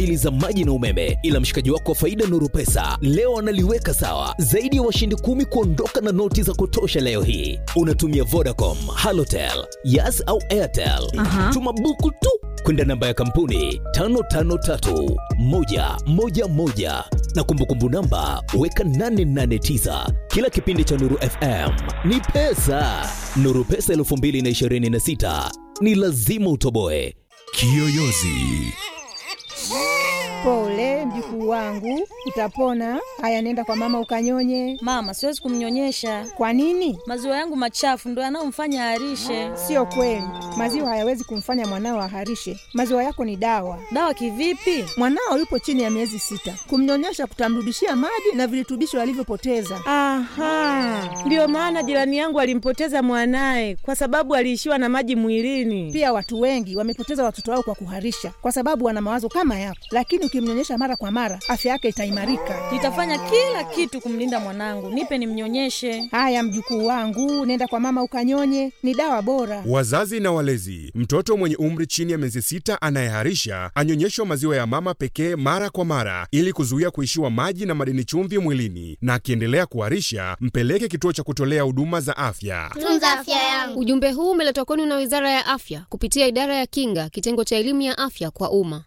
ili za maji na umeme, ila mshikaji wako wa faida Nuru Pesa leo analiweka sawa. Zaidi ya washindi kumi kuondoka na noti za kutosha leo hii. Unatumia Vodacom, Halotel, Yas au Airtel. Aha. Tuma buku tu kwenda namba ya kampuni 553111 na kumbukumbu namba weka 889. Kila kipindi cha Nuru FM ni pesa. Nuru Pesa 2026 ni lazima utoboe. Kiyoyozi. Pole mjukuu wangu, utapona. Haya, nenda kwa mama ukanyonye. Mama, siwezi kumnyonyesha. Kwa nini? Maziwa yangu machafu ndo yanayomfanya aharishe. Sio kweli, maziwa hayawezi kumfanya mwanao aharishe. Maziwa yako ni dawa. Dawa kivipi? Mwanao yupo chini ya miezi sita, kumnyonyesha kutamrudishia maji na virutubisho alivyopoteza. Aha, ndiyo maana jirani yangu alimpoteza mwanaye kwa sababu aliishiwa na maji mwilini. Pia watu wengi wamepoteza watoto wao kwa kuharisha, kwa sababu wana mawazo kama yako, lakini ukimnyonyesha mara kwa mara, afya yake itaimarika. Nitafanya kila kitu kumlinda mwanangu. Nipe nimnyonyeshe. Haya mjukuu wangu, nenda kwa mama ukanyonye, ni dawa bora. Wazazi na walezi, mtoto mwenye umri chini ya miezi sita anayeharisha anyonyeshwa maziwa ya mama pekee mara kwa mara ili kuzuia kuishiwa maji na madini chumvi mwilini, na akiendelea kuharisha mpeleke kituo cha kutolea huduma za afya. tunza afya yangu. Ujumbe huu umeletwa kwenu na Wizara ya Afya kupitia Idara ya Kinga, kitengo cha elimu ya afya kwa umma.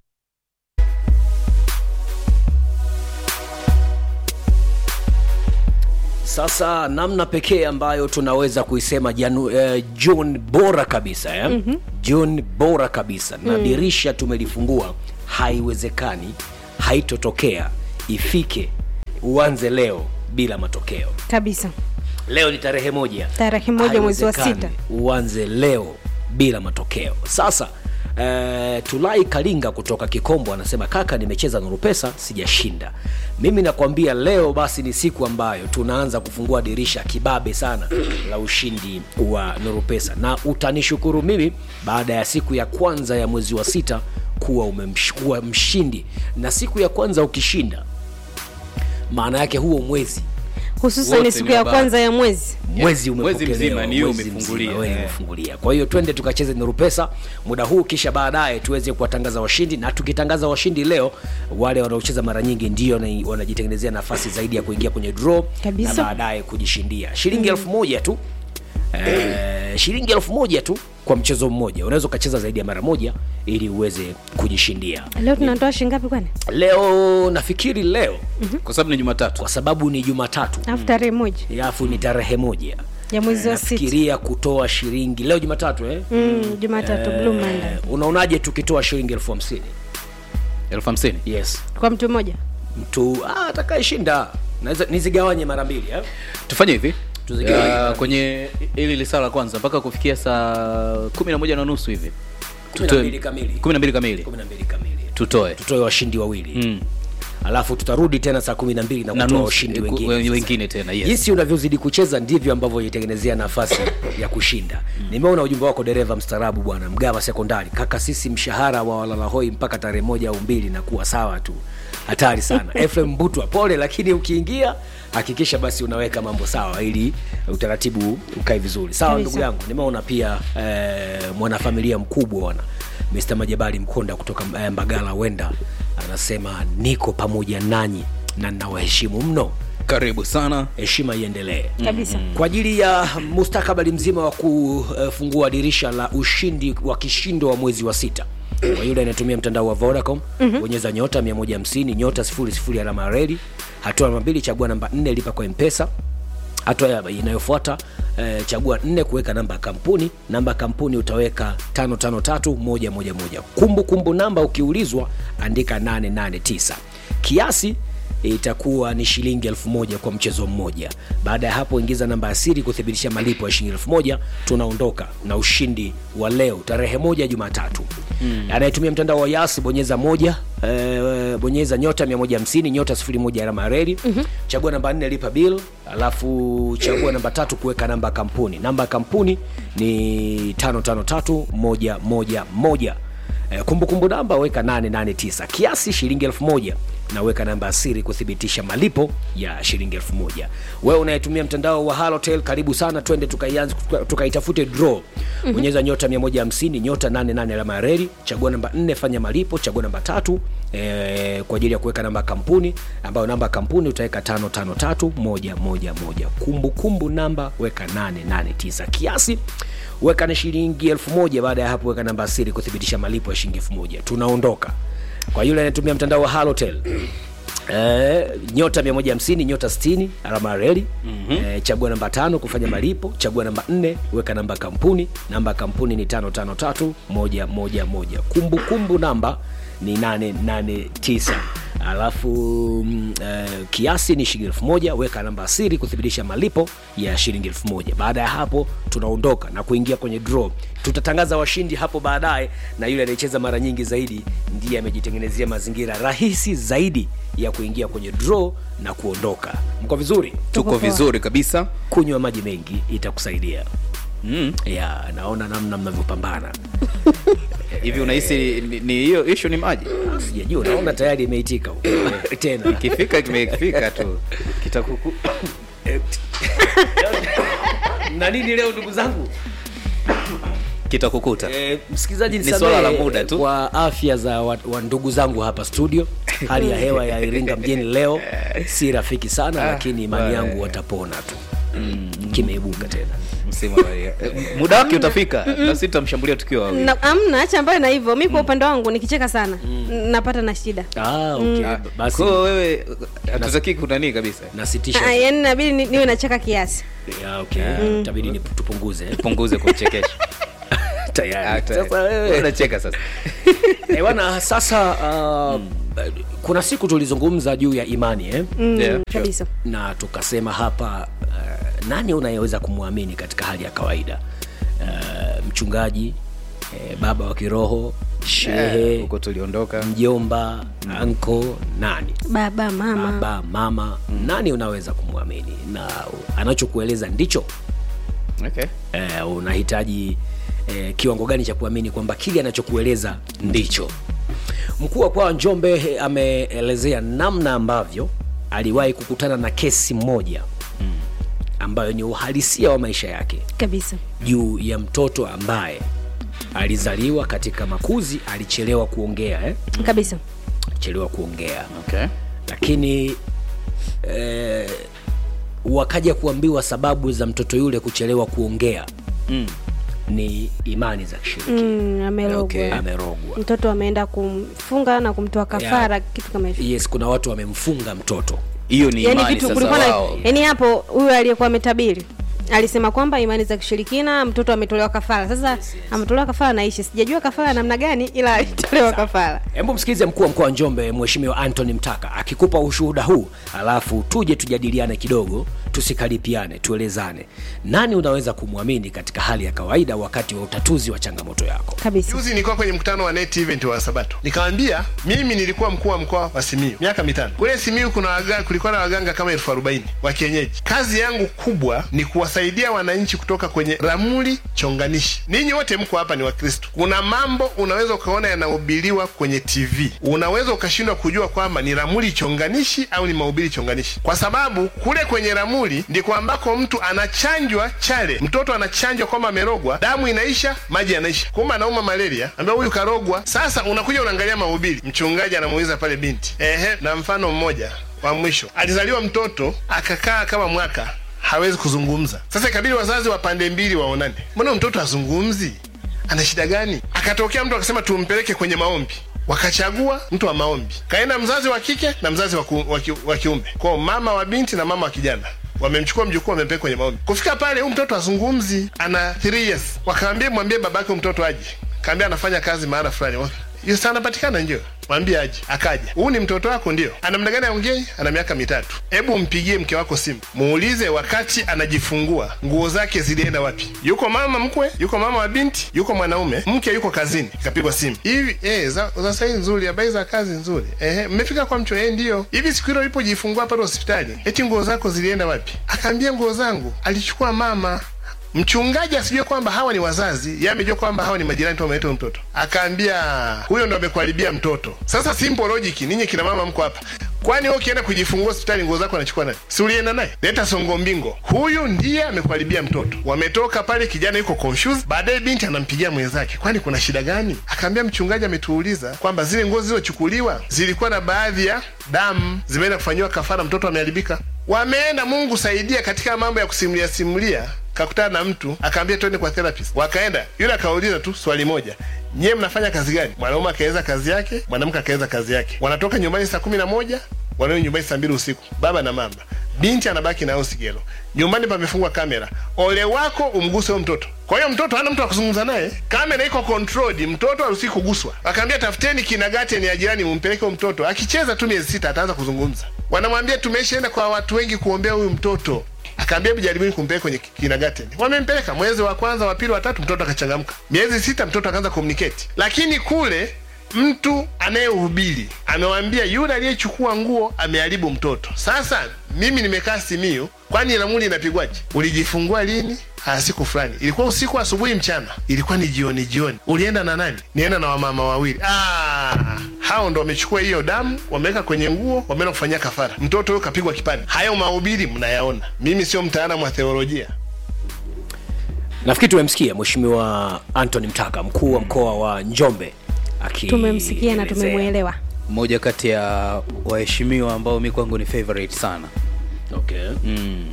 Sasa namna pekee ambayo tunaweza kuisema janu, eh, June bora kabisa eh? mm-hmm. June bora kabisa na dirisha tumelifungua, haiwezekani, haitotokea, ifike uanze leo bila matokeo. Kabisa. Leo ni tarehe moja, Tarehe moja mwezi wa Haiwezekani sita. uanze leo bila matokeo. Sasa eh, Tulai Kalinga kutoka Kikombo anasema kaka, nimecheza Nuru Pesa sijashinda. Mimi nakwambia leo basi ni siku ambayo tunaanza kufungua dirisha kibabe sana la ushindi wa Nuru Pesa, na utanishukuru mimi baada ya siku ya kwanza ya mwezi wa sita kuwa umemshukua mshindi, na siku ya kwanza ukishinda, maana yake huo mwezi Hususan Wote siku ni ya wabaya. kwanza ya mwezi. mwezi Yeah, mwezi umepokelewa, mzima ni wewe mwezi umefungulia, mzima wewe eh. umefungulia. Kwa hiyo twende tukacheze Nuru Pesa muda huu, kisha baadaye tuweze kuwatangaza washindi, na tukitangaza washindi leo, wale wanaocheza mara nyingi ndio na- wanajitengenezea nafasi zaidi ya kuingia kwenye draw Kabisa. na baadaye kujishindia shilingi elfu moja tu eh, shilingi elfu moja tu kwa mchezo mmoja. Unaweza ukacheza zaidi ya mara moja ili uweze kujishindia. Leo tunatoa shilingi ngapi kwani? Leo nafikiri leo kwa sababu ni Jumatatu. kwa sababu ni Jumatatu Alafu tarehe moja alafu ni tarehe moja ya mwezi wa sita. nafikiria kutoa shilingi leo Jumatatu eh? Mm, Jumatatu Blue Monday. Eh, unaonaje tukitoa shilingi elfu hamsini elfu hamsini yes Kwa mtu mmoja. mtu ah, atakayeshinda naweza nizigawanye mara mbili eh? tufanye hivi Tuzigawanye mara uh, mbili. kwenye ili lisaa la kwanza mpaka kufikia saa kumi na moja na nusu hivi Kumi na Tutoe- mbili kamili. kumi na mbili kamili kumi na mbili kamili tutoe tutoe washindi wawili Mm. alafu tutarudi tena saa kumi na mbili na na kutoa nusu washindi eh, ku- wengine we- Sasa, wengine tena yes. jinsi unavyozidi kucheza ndivyo ambavyo itengenezea nafasi ya kushinda nimeona ujumbe wako dereva mstaarabu bwana mgava sekondari kaka sisi mshahara wa walalahoi mpaka tarehe moja au mbili na kuwa sawa tu hatari sana efrem butwa pole lakini ukiingia hakikisha basi unaweka mambo sawa ili utaratibu ukae vizuri sawa Kabisa. ndugu yangu nimeona pia eh, mwanafamilia mkubwa bwana mr majabali mkonda kutoka eh, mbagala wenda anasema niko pamoja nanyi na nawaheshimu mno karibu sana heshima iendelee Kabisa. kwa ajili ya mustakabali mzima wa kufungua dirisha la ushindi wa kishindo wa mwezi wa sita kwa yule anayetumia mtandao wa vodacom bonyeza nyota 150 nyota 00 alama ya reli hatua namba mbili chagua namba 4 lipa kwa mpesa hatua ya- inayofuata eh, chagua nne kuweka namba ya kampuni namba ya kampuni utaweka 553111 kumbukumbu namba ukiulizwa andika 889 kiasi itakuwa ni shilingi elfu moja kwa mchezo mmoja baada ya hapo ingiza namba ya siri kuthibitisha malipo ya shilingi elfu moja tunaondoka na ushindi wa leo tarehe moja jumatatu mm. anayetumia mtandao wa yas bonyeza moja eh, bonyeza nyota 150 nyota 01 alama ya reli mm-hmm. chagua namba 4 lipa bill alafu chagua namba tatu kuweka namba ya kampuni namba ya kampuni ni 553111 Eh, kumbukumbu namba weka 889 kiasi shilingi elfu moja na weka namba ya siri kuthibitisha malipo ya shilingi elfu moja wewe unayetumia mtandao wa halotel karibu sana twende tukaianze tuka- tukaitafute draw bonyeza nyota 150 nyota 88 alama ya reli chagua namba 4 fanya malipo chagua namba tatu E, kwa ajili ya kuweka namba ya kampuni ambayo namba ya kampuni utaweka tano tano tatu moja moja moja kumbukumbu namba weka 889 kiasi weka na shilingi elfu moja baada ya hapo weka namba ya siri kuthibitisha malipo ya shilingi elfu moja tunaondoka kwa yule anayetumia mtandao wa halotel Eh, nyota 150 nyota 60 alama ya reli mm-hmm. eh, chagua namba tano kufanya malipo chagua namba nne weka namba ya kampuni namba ya kampuni ni 553111 kumbukumbu namba ni 889 alafu mm, eh, kiasi ni shilingi elfu moja weka namba ya siri kuthibitisha malipo ya shilingi elfu moja baada ya hapo tunaondoka na kuingia kwenye draw tutatangaza washindi hapo baadaye na yule anayecheza mara nyingi zaidi ndiye amejitengenezea mazingira rahisi zaidi ya kuingia kwenye draw na kuondoka mko vizuri tuko vizuri kabisa kunywa maji mengi itakusaidia mm. ya naona namna mnavyopambana hivi unahisi ni- ni hiyo ishu ni maji sijajua naona tayari imeitika huko. tena ikifika kimefika tu kitakuku na nini leo ndugu zangu kitakukuta e, msikilizaji Ni nisamehe swala la muda tu. kwa afya za wa, wa ndugu zangu hapa studio hali ya hewa ya iringa mjini leo si rafiki sana lakini imani bwana. yangu watapona tu mm, kimeibuka tena msimu wa- eh, muda wake utafika na sisi tutamshambulia tukiwa wawili Na- amna acha ambayo na hivyo mi kwa upande wangu nikicheka sana napata na shida ah, okay. Ah, basi kwa hiyo wewe hatutaki kunanii kabisa nasitisha Ah, yaani inabidi ni- niwe nacheka kiasi ya, okay. tabidi ni tupunguze punguze kumchekesha tayari sasa wewe unacheka sasa Eh, bwana sasa uh, kuna siku tulizungumza juu ya imani eh? mm, Yeah, kabisa na tukasema hapa uh, nani unayeweza kumwamini katika hali ya kawaida uh, mchungaji eh, baba wa kiroho shehe huko tuliondoka mjomba anko nani baba mama baba mama nani unaweza kumwamini na anachokueleza ndicho okay. eh, unahitaji eh, kiwango gani cha kuamini kwamba kile anachokueleza ndicho mkuu wa mkoa wa njombe eh, ameelezea namna ambavyo aliwahi kukutana na kesi moja ambayo ni uhalisia wa maisha yake kabisa juu ya mtoto ambaye alizaliwa katika makuzi alichelewa kuongea eh? kabisa alichelewa kuongea Okay. lakini eh, wakaja kuambiwa sababu za mtoto yule kuchelewa kuongea Mm. ni imani za kishirikina mm, amerogwa Okay. amerogwa mtoto ameenda kumfunga na kumtoa kafara kitu kama hivyo yes kuna watu wamemfunga mtoto hiyo ni yani imani kitu sasa kulikuwa na wao yani hapo huyu aliyekuwa ametabiri alisema kwamba imani za kishirikina mtoto ametolewa kafara sasa ametolewa kafara naishi sijajua kafara namna gani ila alitolewa kafara hebu msikilize mkuu wa mkoa wa njombe mheshimiwa antony mtaka akikupa ushuhuda huu alafu tuje tujadiliane kidogo tusikaripiane tuelezane nani unaweza kumwamini katika hali ya kawaida wakati wa utatuzi wa changamoto yako kabisa juzi nilikuwa kwenye mkutano wa net event wa sabato nikawambia mimi nilikuwa mkuu wa mkoa wa simiu miaka mitano kule simiu kuna waga, kulikuwa na waganga kama elfu arobaini wa kienyeji kazi yangu kubwa ni kuwasaidia wananchi kutoka kwenye ramuli chonganishi ninyi wote mko hapa ni wakristo kuna mambo unaweza ukaona yanahubiriwa kwenye tv unaweza ukashindwa kujua kwamba ni ramuli chonganishi au ni mahubiri chonganishi kwa sababu kule kwenye ramuli ndiko ambako mtu anachanjwa chale mtoto anachanjwa kwamba amerogwa damu inaisha maji yanaisha kumbe anauma malaria ambia huyu karogwa sasa unakuja unaangalia mahubiri mchungaji anamuuliza pale binti ehe na mfano mmoja wa mwisho alizaliwa mtoto akakaa kama mwaka hawezi kuzungumza sasa ikabidi wazazi wa pande mbili waonane mbona mtoto azungumzi ana shida gani akatokea mtu akasema tumpeleke kwenye maombi wakachagua mtu wa maombi kaenda mzazi wa kike na mzazi wa, ku, wa, ki, wa kiume kwao mama wa binti na mama wa kijana wamemchukua mjukuu wamempeleka kwenye maombi kufika pale huyu mtoto azungumzi ana 3 years wakaambia mwambie babake huyu mtoto aje kaambia anafanya kazi mahala fulani Waka- hiyo sana anapatikana ndio mwambie aje akaja huu ni mtoto wako ndio ana muda gani aongei ana miaka mitatu hebu mpigie mke wako simu muulize wakati anajifungua nguo zake zilienda wapi yuko mama mkwe yuko mama wa binti yuko mwanaume mke yuko kazini ikapigwa simu hivi eh, za, za sahi nzuri habari za kazi nzuri eh, mmefika kwa mcho eh, ndio hivi siku hilo ulipojifungua pale hospitali eti nguo zako zilienda wapi akaambia nguo zangu alichukua mama mchungaji asijue kwamba hawa ni wazazi yeye amejua kwamba hawa ni majirani tu wameleta huyo mtoto akaambia huyo ndo amekuharibia mtoto sasa simple logic ninyi kina mama mko hapa kwani wewe ukienda kujifungua hospitali nguo zako anachukua nani si ulienda naye leta songo mbingo huyu ndiye amekuharibia mtoto wametoka pale kijana yuko confused baadaye binti anampigia mwenzake kwani kuna shida gani akaambia mchungaji ametuuliza kwamba zile nguo zilizochukuliwa zilikuwa na baadhi ya damu zimeenda kufanyiwa kafara mtoto ameharibika wameenda mungu saidia katika mambo ya kusimulia simulia kakutana na mtu akaambia twende kwa therapist wakaenda yule akauliza tu swali moja nyie mnafanya kazi gani mwanaume akaweza kazi yake mwanamke akaweza kazi yake wanatoka nyumbani saa kumi na moja wanarudi nyumbani saa mbili usiku baba na mama binti anabaki nayo sigelo nyumbani pamefungwa kamera ole wako umguse huyo mtoto kwa hiyo mtoto hana mtu wa kuzungumza naye kamera iko controlled mtoto haruhusiwi kuguswa akaambia tafuteni kinagati ya jirani mumpeleke huyo mtoto akicheza tu miezi sita ataanza kuzungumza wanamwambia tumeshaenda kwa watu wengi kuombea huyu mtoto akaambia hebu jaribuni kumpeleka kwenye kindergarten wamempeleka mwezi wa kwanza wa pili wa tatu mtoto akachangamka miezi sita mtoto akaanza communicate lakini kule mtu anayehubiri amewambia yule aliyechukua nguo ameharibu mtoto sasa mimi nimekaa simiu kwani lamuli inapigwaje ulijifungua lini Ah, siku fulani ilikuwa usiku asubuhi mchana ilikuwa ni jioni jioni ulienda na nani nienda na wamama wawili ah, hao ndo wamechukua hiyo damu wameweka kwenye nguo wameenda kufanyia kafara mtoto huyo kapigwa kipande hayo mahubiri mnayaona mimi sio mtaalamu wa theolojia nafikiri tumemsikia mheshimiwa antony mtaka mkuu wa mkoa wa njombe aki tumemsikia na tumemwelewa mmoja kati ya waheshimiwa ambao mi kwangu ni favorite sana okay. mm.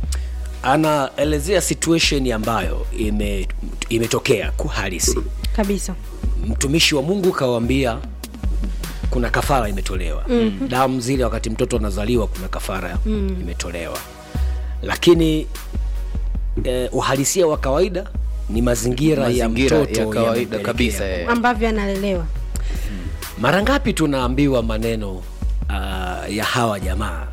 anaelezea situation ambayo ime imetokea kuhalisi kabisa mtumishi wa mungu kawambia kuna kafara imetolewa Mhm. damu zile wakati mtoto anazaliwa kuna kafara Mm. imetolewa lakini eh, uhalisia wa kawaida ni mazingira, Mazingira ya ya mtoto kawaida yamempelekea. kabisa, eh. ambavyo analelewa mara ngapi tunaambiwa maneno uh, ya hawa jamaa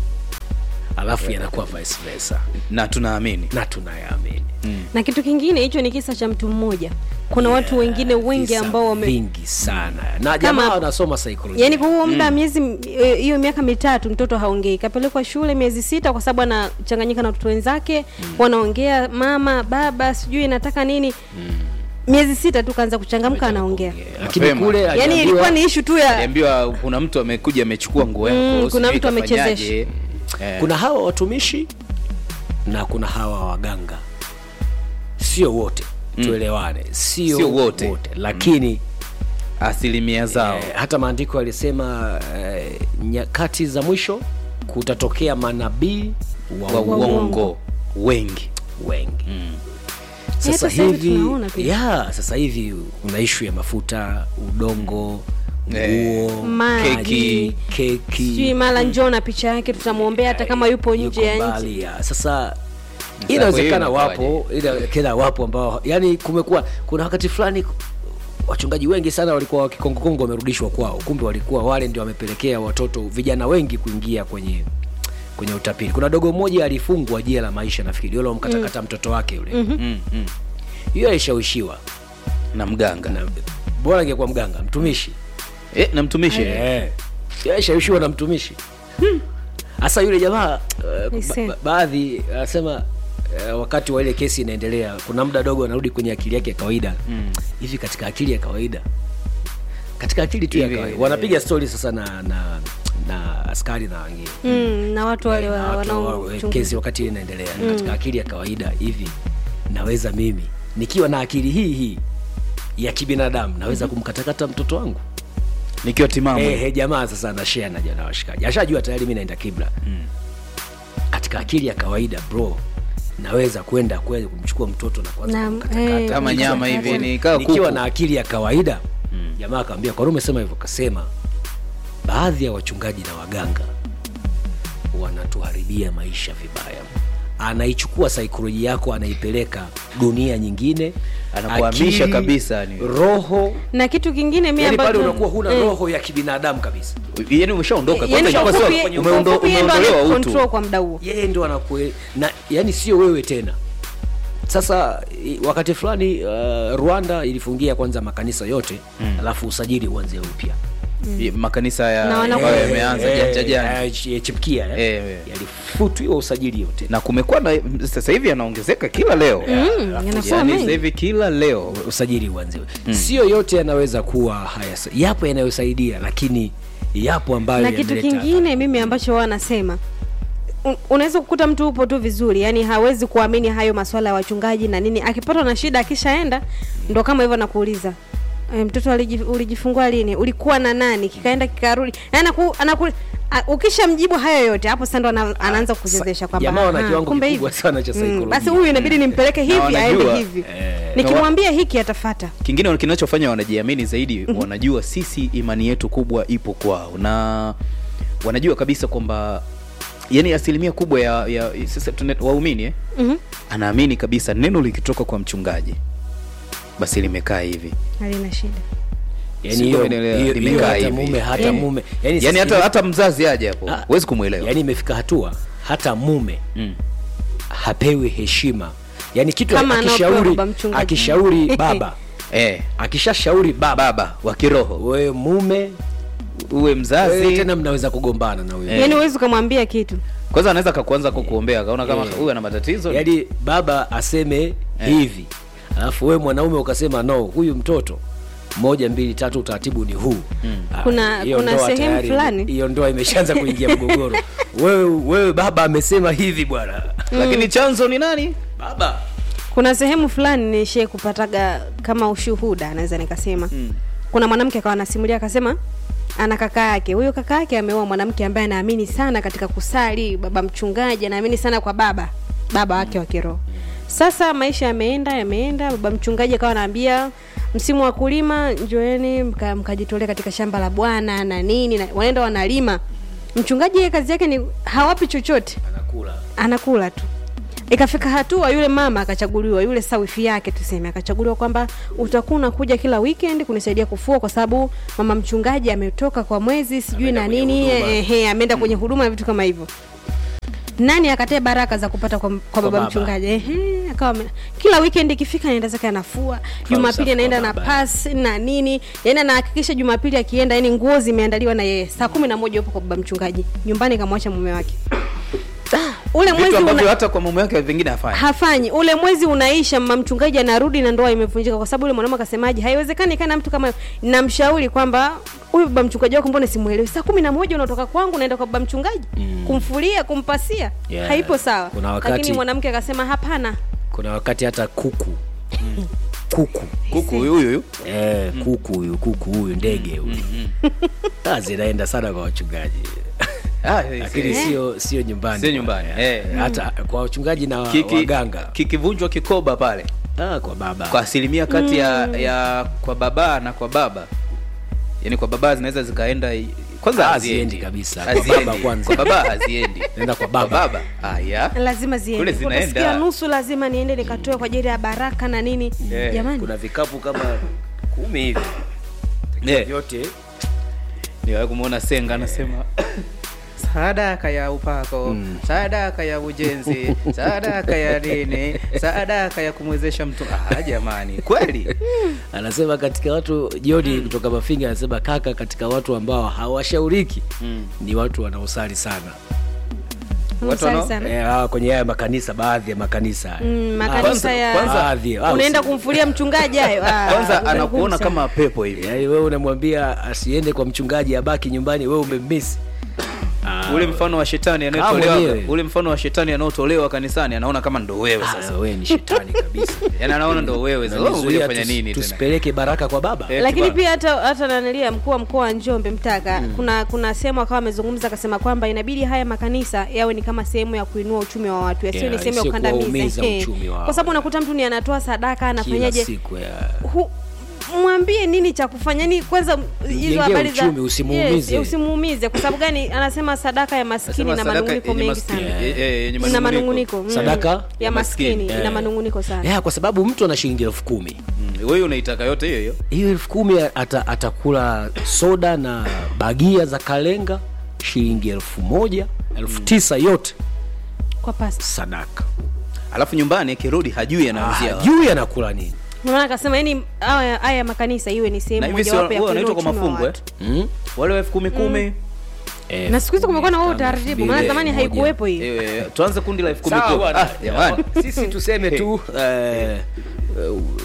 alafu yanakuwa vice versa na tunaamini na tunayaamini na kitu kingine hicho ni kisa cha mtu mmoja kuna watu wengine wengi Visa ambao wame vingi sana na Kama- jamaa wanasoma saikolojia yaani kwa huo muda wa miezi eh, hiyo miaka mitatu mtoto haongei kapelekwa shule miezi sita kwa sababu anachanganyika na watoto wenzake wanaongea mama baba sijui nataka nini miezi sita tu kaanza kuchangamka anaongea lakini Mapema. kule yaani aliambiwa- ilikuwa ni ishu tu ya aliambiwa kuna mtu amekuja amechukua nguo yako Mm, kuna sijui mtu amechezesha. kafanyaje. Eh, kuna hawa watumishi na kuna hawa waganga sio wote Mm. tuelewane sio, Sio wote. lakini asilimia zao eh, hata maandiko yalisema eh, nyakati za mwisho kutatokea manabii wa, wa uongo uongo wengi wengi Mm. sasa sasa hivi hivi tunaona pia. ya sasa hivi kuna ishu ya mafuta udongo Eh, nguo maji, keki sijui keki mara njoo na picha yake tutamwombea hata kama yupo nje ya yuko nchi mbali ya sasa hiyo inawezekana inakuwaje? wapo ila kila wapo ambao yani kumekuwa kuna wakati fulani wachungaji wengi sana walikuwa wakikongokongo wamerudishwa kwao kumbe walikuwa wale ndio wamepelekea watoto vijana wengi kuingia kwenye kwenye utapili kuna dogo mmoja alifungwa jela la maisha nafikiri yule mkatakata mtoto wake yule mm, mm. hiyo alishawishiwa na mganga na bora angekuwa mganga mtumishi eh, na mtumishi Eh, yeye alishawishiwa na mtumishi hasa yule jamaa uh, Aisee. ba- baadhi anasema uh, wakati wa ile kesi inaendelea kuna muda dogo anarudi kwenye akili yake ya kawaida Mm. hivi katika akili ya kawaida katika akili tu ya Hivi, kawaida eh, wanapiga stori sasa na na na askari na wengine mm, na watu wale Na wa- watu wa- wanaochunguza kesi wakati ile inaendelea katika akili ya kawaida hivi naweza mimi nikiwa na akili hii hii ya kibinadamu naweza kumkatakata mtoto wangu nikiwa timamu Eh, eh, jamaa sasa anashare na jana washikaji ashajua tayari mi naenda kibla Mm. katika akili ya kawaida bro naweza kwenda kweli kumchukua mtoto na kuanza Na- kumkatakata. eh, kama nyama hivi ni kaa nikiwa kuku na akili ya kawaida jamaa akaambia kwa nini umesema hivyo kasema baadhi ya wachungaji na waganga wanatuharibia maisha vibaya anaichukua saikolojia yako anaipeleka dunia nyingine Anakuhamisha akili, kabisa, ni- roho na kitu kingine mi yani pale ambacho unakuwa huna eh, roho ya kibinadamu kabisa yani umeshaondoka yaani kwanza kwa ilikuwa ufupi- sio kwa umeundo- ufupi yeye ndo umeondolewa anayecontrol utu kwa muda huo yeye ndo anakue na yani sio wewe tena sasa i- wakati fulani uh, rwanda ilifungia kwanza makanisa yote mm. alafu usajili uanze upya I- makanisa ya Na wana- ambayo Eh, yameanza Eh, janja janja eh, ch- chipukia eh. Eh, eh. yalifutwiwa usajili yote na kumekuwa na sasa hivi yanaongezeka kila leo Mm, yanakuwa yani sasa mengi hivi kila leo usajili uanze mm. sio yote yanaweza kuwa haya yapo yanayosaidia lakini yapo ambayo na kitu yameleta- kingine mimi ambacho wao wanasema un- unaweza kukuta mtu upo tu vizuri yani hawezi kuamini hayo maswala ya wachungaji na nini akipatwa na shida akishaenda ndo kama hivyo nakuuliza e, mtoto aliji- ulijifungua lini ulikuwa na nani kikaenda kikarudi Yani anaku, anaku, a- ukishamjibu hayo yote hapo sasa ndo ana, anaanza kuchezesha kwamba jamaa wana "Aha, kiwango kumbe kikubwa hivi." sana cha Mm, saikolojia. basi huyu inabidi nimpeleke hivi aende wanajua, hivi nikimwambia hiki atafata kingine kinachofanya wanajiamini zaidi wanajua sisi imani yetu kubwa ipo kwao na wanajua kabisa kwamba yani asilimia kubwa ya, ya sasa tuna- waumini eh? Mhm. anaamini kabisa neno likitoka kwa mchungaji basi limekaa hivi halina shida yani Sio hiyo umeelewa, hiyo- hiyo limekaa hata hivi. mume hata Eh. mume yani, sasa hata, hivi- hata mzazi aje hapo Ah. huwezi kumwelewa yani imefika hatua hata mume mm. hapewi heshima yani kitu Kama anaopewa akishauri baba mchungaji. akishauri baba eh, akishashauri baba baba wa kiroho wewe mume uwe wewe mzazi tena mnaweza kugombana na huyo Eh. yani huwezi ukamwambia kitu kwanza anaweza kakuanza kukuombea akaona kama Eh. huyu ana matatizo yaani baba aseme hivi alafu wewe mwanaume ukasema no huyu mtoto moja mbili tatu utaratibu ni huu Ah, Kuna- hiyo kuna ndoa sehemu tayari- fulani. hiyo ndoa imeshaanza kuingia mgogoro wewe wewe baba amesema hivi bwana lakini chanzo ni nani baba kuna sehemu fulani nishie kupataga kama ushuhuda naweza nikasema mm. kuna mwanamke akawa anasimulia akasema ana kaka yake huyo kaka yake ameoa mwanamke ambaye anaamini sana katika kusali baba mchungaji anaamini sana kwa baba baba wake wa kiroho sasa maisha yameenda yameenda baba mchungaji akawa anaambia msimu wa kulima njoeni mka- mkajitolee katika shamba la bwana na nini na, wanaenda wanalima mchungaji yeye kazi yake ni hawapi chochote anakula anakula tu ikafika hatua yule mama akachaguliwa yule sawifi yake tuseme akachaguliwa kwamba utakuwa unakuja kila weekend kunisaidia kufua kwa sababu mama mchungaji ametoka kwa mwezi sijui na nini ehe ameenda kwenye huduma na vitu kama hivyo nani akatae baraka za kupata kwa, kwa baba baba. mchungaji ehe akawa ame- kila weekend ikifika anaenda zake anafua jumapili usafi anaenda kwa na baba. pasi na nini yani anahakikisha jumapili akienda yani nguo zimeandaliwa na yeye saa kumi na moja yupo kwa baba mchungaji nyumbani kamwacha mume wake ule mwezi vitu ambavyo una, hata kwa mume wake vingine afanya hafanyi ule mwezi unaisha mama mchungaji anarudi na ndoa imevunjika kwa sababu ule mwanaume akasemaje haiwezekani kana mtu kama namshauri kwamba huyu baba mchungaji wako mbona simuelewi saa kumi na moja unatoka kwangu unaenda kwa baba mchungaji mm. kumfulia kumpasia Yeah. haipo sawa Kuna wakati- lakini mwanamke akasema hapana kuna wakati hata kuku kuku kuku huyu huyu eh, kuku huyu kuku huyu ndege huyu Ah, zinaenda sana kwa wachungaji Ah, lakini sio sio nyumbani Sio nyumbani, eh. hata kwa wachungaji na Kiki- waganga kikivunjwa kikoba pale ah, kwa baba kwa asilimia kati ya, ya kwa baba na kwa baba yani kwa baba zinaweza zikaenda kwanza Ah, haziendi haziendi kabisa. Kwa Haziendi. baba kwanza. kwa baba haziendi Naenda kwa kwa baba. baba haya lazima Kule ziende zinaenda. utasikia nusu lazima niende nikatoe kwa ajili ya baraka na nini Eh, jamani kuna vikapu kama kumi hivi Eh, vyote niwahi kumwona senga anasema sadaka ya upako sadaka ya ujenzi sadaka ya dini sadaka ya kumwezesha mtu ah, jamani kweli anasema katika watu joni kutoka mafinga anasema kaka katika watu ambao hawashauriki Mm. ni watu wanaosali sana Watu Unasali wanao- sana. eh, ah, kwenye haya makanisa baadhi ya makanisa Mm, Ah, makanisa kwanza- ya kwanza- baadhi, ah, unaenda usi- kumfulia mchungaji hayo Ah, kwanza ngumu anakuona sana. kama pepo hivi yaani wewe unamwambia asiende kwa mchungaji abaki nyumbani wewe umemmisi Ah, ule mfano wa shetani Kama anayotolewa mwenyewe. ule mfano wa shetani anaotolewa kanisani anaona kama ndo wewe ah, sasa wewe ni shetani kabisa yani anaona ndo wewe sasa wewe Unanizuia unafanya tus- nini tena tusipeleke baraka kwa baba Eh, lakini kiba- pia hata hata nanilia mkuu wa mkoa wa Njombe Mtaka kuna kuna sehemu akawa amezungumza akasema kwamba inabidi haya makanisa yawe ni kama sehemu ya kuinua uchumi wa watu yasiyo Yeah, ni sehemu ya sio kukandamiza kuwaumiza Eh. uchumi wao. kwa sababu unakuta mtu ni anatoa sadaka kila anafanyaje siku ya Hu- mwambie nini cha kufanya ni kwanza hizo Mjengee habari za uchumi, usimuumize. yes, usimuumize kwa sababu gani anasema sadaka ya maskini Anasema na sadaka manunguniko yenye mengi maskini- sana eh, eh, yenye ina manunguniko mm. Sadaka ya ya maskini. maskini ina Eh. manunguniko sana yeah, kwa sababu mtu ana shilingi elfu kumi Mm, wewe unaitaka yote hiyo hiyo hiyo elfu kumi ata, atakula soda na bagia za kalenga shilingi elfu moja elfu tisa yote kwa pasta sadaka alafu nyumbani akirudi hajui anaanzia ah, wapi. juu anakula nini Ndio maana akasema yani haya haya makanisa iwe ni na sehemu hivi si mojawapo ya huwa kuinua wanaitwa kwa uchumi wa mafungu eh? watu. mm? wale wa elfu kumi kumi Eh, na siku hizi kumekuwa na huo elfu tano, utaratibu elfu maana mbili, zamani moja. haikuwepo hii Eh, tuanze kundi la elfu kumi Sawa kumi bwana. Ah, jamani sisi tuseme tu eh, eh,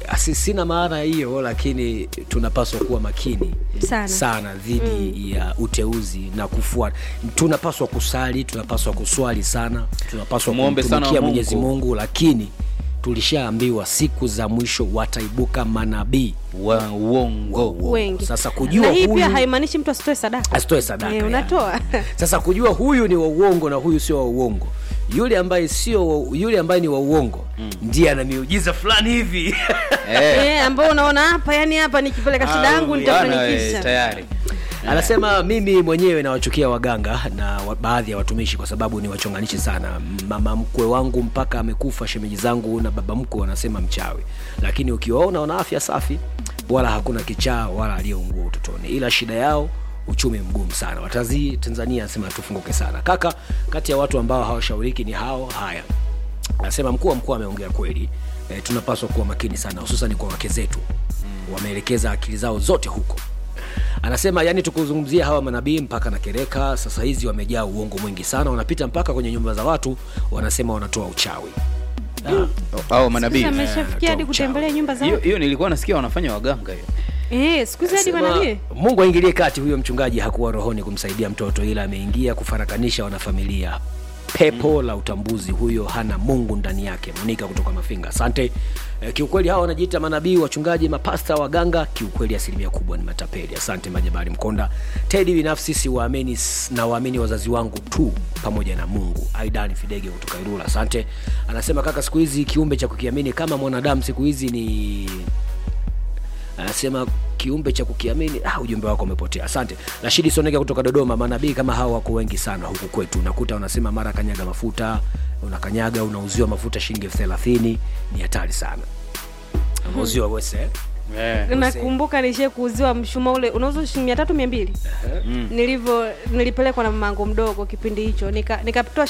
si- sina maana hiyo lakini tunapaswa kuwa makini Sana. sana dhidi ya uteuzi na kufuata tunapaswa kusali tunapaswa kuswali sana tunapaswa Muombe sana kumtumikia Mungu. mwenyezi mungu lakini tulishaambiwa siku za mwisho wataibuka manabii wa uongo wengi sasa kujua na hii huyu pia haimaanishi mtu asitoe sadaka asitoe sadaka Eh, yani. unatoa sasa kujua huyu ni wa uongo na huyu sio wa uongo yule ambaye sio wa- yule ambaye ni wa uongo ndiye ana miujiza fulani hivi eh, ambao unaona hapa yani hapa nikipeleka shida yangu Bwana, nitafanikisha eh, tayari anasema mimi mwenyewe nawachukia waganga na wa, baadhi ya watumishi kwa sababu ni wachonganishi sana mama mkwe wangu mpaka amekufa shemeji zangu na baba mkwe wanasema mchawi lakini ukiwaona wana afya safi wala hakuna kichaa wala aliyeungua utotoni ila shida yao uchumi mgumu sana watazi tanzania anasema tufunguke sana kaka kati ya watu ambao hawashauriki ni hao haya anasema mkuu wa mkoa ameongea kweli e, tunapaswa kuwa makini sana hususan kwa wake zetu wameelekeza akili zao zote huko anasema yani tukuzungumzia hawa manabii mpaka na kereka sasa hizi wamejaa uongo mwingi sana wanapita mpaka kwenye nyumba za watu wanasema wanatoa uchawi au manabii Sasa ameshafikia hadi kutembelea nyumba za hiyo hiyo nilikuwa nasikia wanafanya waganga hiyo eh, siku hizi hadi Anasema, manabii mungu aingilie kati huyo mchungaji hakuwa rohoni kumsaidia mtoto ila ameingia kufarakanisha wanafamilia pepo la utambuzi huyo hana mungu ndani yake monika kutoka mafinga asante e, kiukweli hawa wanajiita manabii wachungaji mapasta waganga kiukweli asilimia kubwa ni matapeli asante majabari mkonda tedi binafsi siwaamini na waamini wazazi wangu tu pamoja na mungu aidan fidege kutoka irula asante anasema kaka siku hizi kiumbe cha kukiamini kama mwanadamu siku hizi ni anasema kiumbe cha kukiamini ah, ujumbe wako umepotea asante rashidi soneka kutoka dodoma manabii kama hawa wako wengi sana huku kwetu unakuta unasema mara kanyaga mafuta unakanyaga unauziwa mafuta shilingi elfu thelathini ni hatari sana unauziwa wese eh? Eh. nakumbuka nishie kuuziwa mshuma ule unauza shilingi mia tatu mia mbili nilivyo nilipelekwa na mamangu mdogo kipindi hicho nikatoa nika nikatoa